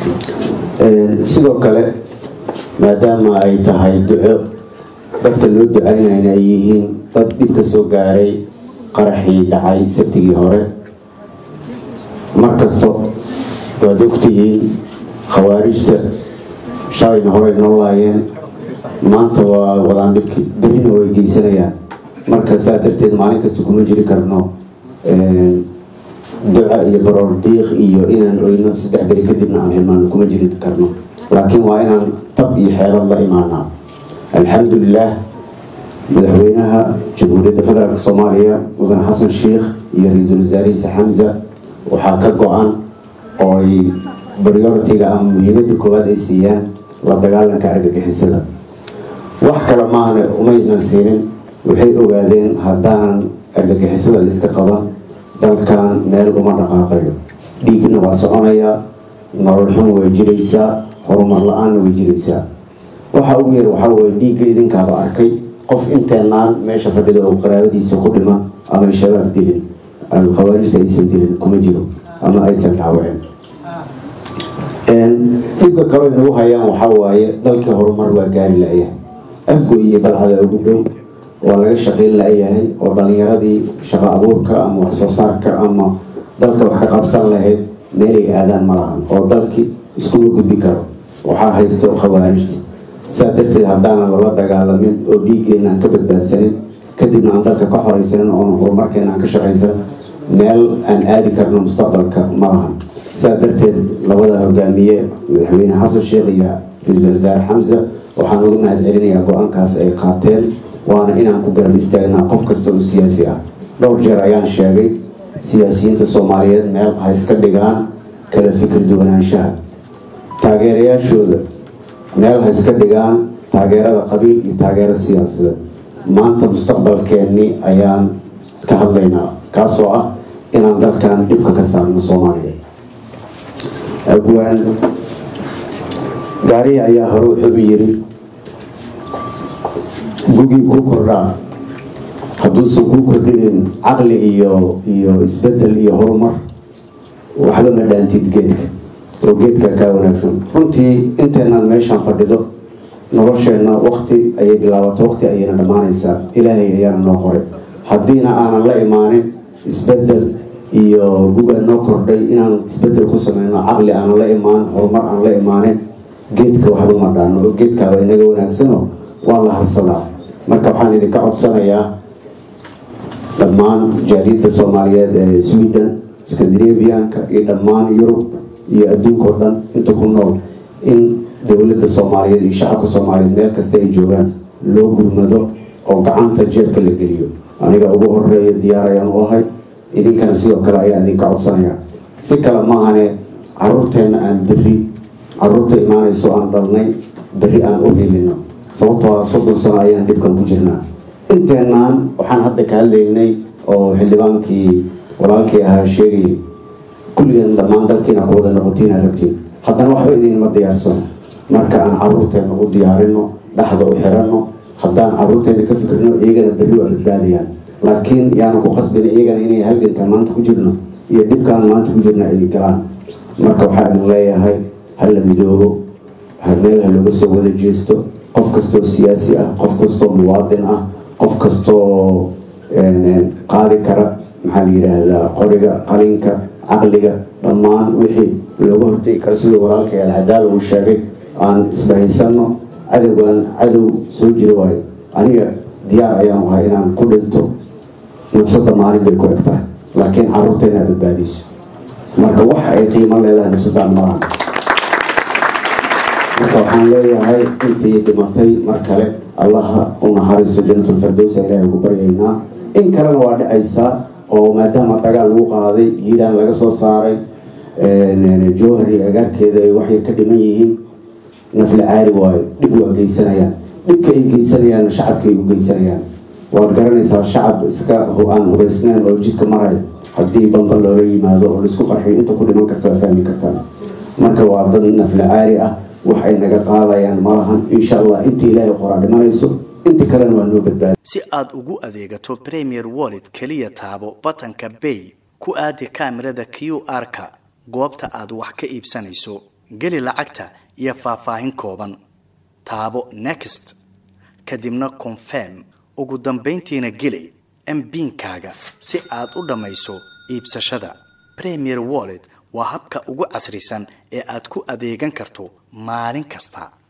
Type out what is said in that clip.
sidoo kale maadaama ay tahay duco dadka loo ducaynayna ay yihiin dad dhib ka soo gaaray qaraxii dhacay sabtigii hore mar kasto waad ogtihiin khawaarijta shalayna horey noo laayeen maanta waa wadaan dhibki berina way geysanayaan marka saa darteed maalin kasta kuma jiri karno duca iyo baroor diiq iyo inaan oyno saddex beri kadibna aan hilmaano kuma jiri karno laakiin waa inaan tab iyo xeelad la imaanaa alxamdulilah madaxweynaha jamhuuriyadda federaalk soomaaliya mudane xasan sheikh iyo ra-iisul wasaarihiisa xamza waxaa ka go-an oo ay prioritiga ama muhiimadda koowaad ay siiyaan la dagaalanka argagixisada wax kale maahane umaynan siinin waxay ogaadeen haddaanan argagixisada laiska qaban dalkan meel uma dhaqaaqayo dhiigna waa soconayaa nolol xun way jiraysaa horumar la-aanna way jiraysaa waxa ugu yar waxaa weye dhiigga idinkaaba arkay qof inteenaan meesha fadhida oo qaraabadiisa ku dhima ama ay shabaab dilin khawaarijta aysan dilin kuma jiro ama aysan dhaawacin dhibka kale nagu hayaan waxaa waaye dalkii horumar waa gaari la-yahay afgoy iyo balcada ugu dhow waa laga shaqayn la-yahay oo dhalinyaradii shaqo abuurka ama wax soo saarka ama dalka wax ka qabsan lahayd meelay aadaan ma lahan oo dalkii iskuma gudbi karo waxaa haysto khawaarijta saa darteed haddaanan lala dagaalamin oo dhiiggeena aan ka badbaadsanin kadibna aan dalka ka xoraysanin oon horumarkeena aan ka shaqaysan meel aan aadi karno mustaqbalka ma lahan saa darteed labada hogaamiye madaxweyne xasan sheekh iyo ra-iisul wasaare xamsa waxaan uga mahad celinayaa go-aankaas ay qaateen waana inaan ku garab istaagnaa qof kasta oo siyaasi ah dhowr jeer ayaan sheegay siyaasiyiinta soomaaliyeed meel ha iska dhigaan kala fikir duwanaanshaha taageerayaashooda meel ha iska dhigaan taageerada qabiil iyo taageero siyaasadeed maanta mustaqbalkeennii ayaan ka hadlaynaa kaasoo ah inaan dalkan dhibka ka saarno soomaaliya abwaan gaarihi ayaa hore wuxuu u yiri gugii kuu kordhaa hadduusan kuu kordhinin caqli iyo iyo isbedel iyo horumar waxba ma dhaantid geedka oo geedka kaa wanaagsan runtii inteenaan meeshaan fadhido nolosheenna wakti ayay bilaabato wakti ayayna dhammaanaysaa ilaahay ayaana noo qoray haddiina aanan la imaanin isbedel iyo guga noo kordhay inaan isbedel ku sameyno caqli aanan la imaan horumar aan la imaanin geedka waxba ma dhaano oo geedkaaba inaga wanaagsano waa la harsadaa marka waxaan idinka codsanayaa dhammaan jaaliyadda soomaaliyeed ee sweden scandinavianka iyo dhammaan yurub iyo adduunka oo dhan inta ku nool in dowladda soomaaliyeed iyo shacabka soomaaliyeed meel kasta ay joogaan loo gurmado oo gacanta jeebka la geliyo aniga ugu horeeya diyaar ayaan u ahay idinkana sidoo kale ayaa idinka codsanaya si kale maahane caruurteenna aan berri caruurta imaanayso aan dhalnay berri aan u helino sababtoo ah soddon sano ayaan dhibkan ku jirnaa inteenaan waxaan hadda ka hadlaynay oo xildhibaankii walaalkii ahaa sheegayay kulligeen dhammaan dalkiina ku wada noqotiina rabtiin haddana waxba idinma diyaarsan marka aan caruurteenna u diyaarino dhaxda u xiranno haddaan caruurteenna ka fikirno iyagana berri waa badbaadayaan laakiin yaanu ku qasbin iyagana inay halgankan maanta ku jirno iyo dhibkaan maanta ku jirna ay galaan marka waxaa idin leeyahay hala midoobo meel ha looga soo wada jeesto qof kastoo siyaasi ah qof kastoo muwaadin ah qof kastoo qaadi kara maxaa la yidhaahdaa qoriga qalinka caqliga dhammaan wixii looga hortegi kara siduu walaalkay alcadaala uu sheegay aan isbahaysano cadowgan cadow soo jira waayo aniga diyaar ayaan ahay inaan ku dhinto nafsada maalin bay ku eg tahay laakiin caruurta inaad badbaadiso marka wax ay qiimo leedahay nafsadaan malaha marka waxaan leeyahay intii dhimatay mar kale allaha u naxariiso janatulfardowsa ilaahay ugu baryaynaa in kalena waa dhacaysaa oo maadaama dagaal lagu qaaday hiiraan laga soo saaray jowhari agaarkeeda ay waxay ka dhiman yihiin nafli caari waayo dhib waa geysanayaan dhibka ay geysanayaan shacabka ay u geysanayaan waad garanaysaa shacab iska aan hubaysnayn oo jidka maraya haddii bamba loola yimaado oo laisku qarxiyo inta ku dhiman karto waa fahmi kartaan marka waa dad nafli caari ah wax ay naga qaadayaan malahan insha allah inta ilaahay qoraa dhimanayso inta kalena waa noo badbaada si aad ugu adeegato premier wallet keliya taabo batanka bay ku aadi kaamirada q r-ka goobta aad wax ka iibsanayso geli lacagta iyo faahfaahin kooban taabo next kadibna confirm ugu dambayntiina geli mbiinkaaga si aad u dhammayso iibsashada premier wallet waa habka ugu casrisan ee aad ku adeegan karto maalin kasta